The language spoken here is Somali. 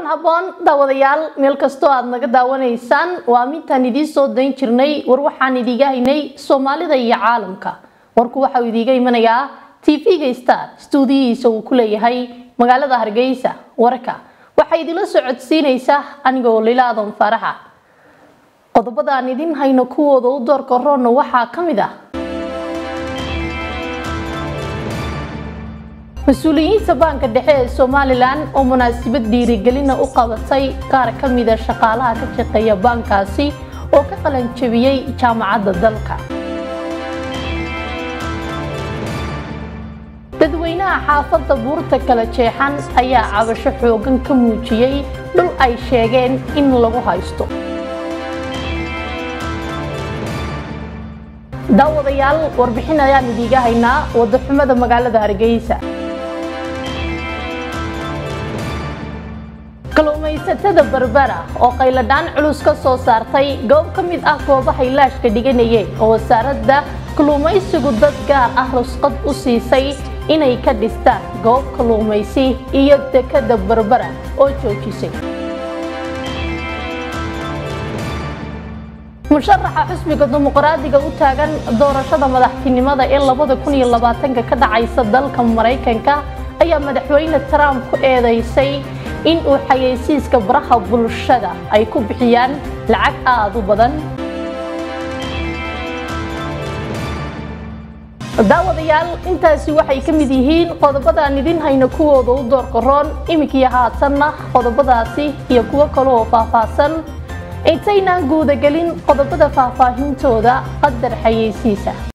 kulan habboon daawadayaal meel kastoo aad naga daawanaysaan waa midtaan idiin soo dayn jirnay war waxaan idiiga haynay soomaalida iyo caalamka warku waxauu idiiga imanayaa tv-ga star stuudiyihiisa uu ku leeyahay magaalada hargeysa warka waxaa idinla soo codsiinaysaa anigoo lilaadan faraxa qodobada aan idin hayno kuwooda u doorka roonna waxaa ka mid ah mas-uuliyiinta baanka dhexe ee somalilan oo munaasabad dhiirigelina u qabatay qaar ka mida shaqaalaha ka shaqeeya baankaasi oo ka qalanjabiyey jaamacadda dalka dadweynaha xaafadda buurta kala jeexan ayaa cabasho xoogan ka muujiyey dhul ay sheegeen in lagu haysto daawadayaal warbixin ayaan idiiga haynaa wadaxumada magaalada hargeysa kalluumaysatada berbera oo qayladhaan culus ka soo saartay goob ka mid ah goobahay laashka dhiganayeen oo wasaaradda kalluumaysigu dad gaar ah rusqad u siisay inay ka dhistaan goob kalluumaysi iyo dekada berbera oo joojisay musharaxa xusbiga dimuqraadiga u taagan doorashada madaxtinimada ee labada kun iyo labaatanka ka dhacaysa dalka maraykanka ayaa madaxweyne trump ku eedeysay in uu xayeysiiska baraha bulshada ay ku bixiyaan lacag aada u badan daawadayaal intaasi waxay ka mid yihiin qodobadaan idin hayno kuwooda u doorka roon iminkiyo haatanna qodobadaasi iyo kuwo kale oo faahfaahsan intaynaan guudagelin qodobada faahfaahintooda qadar xayeysiisa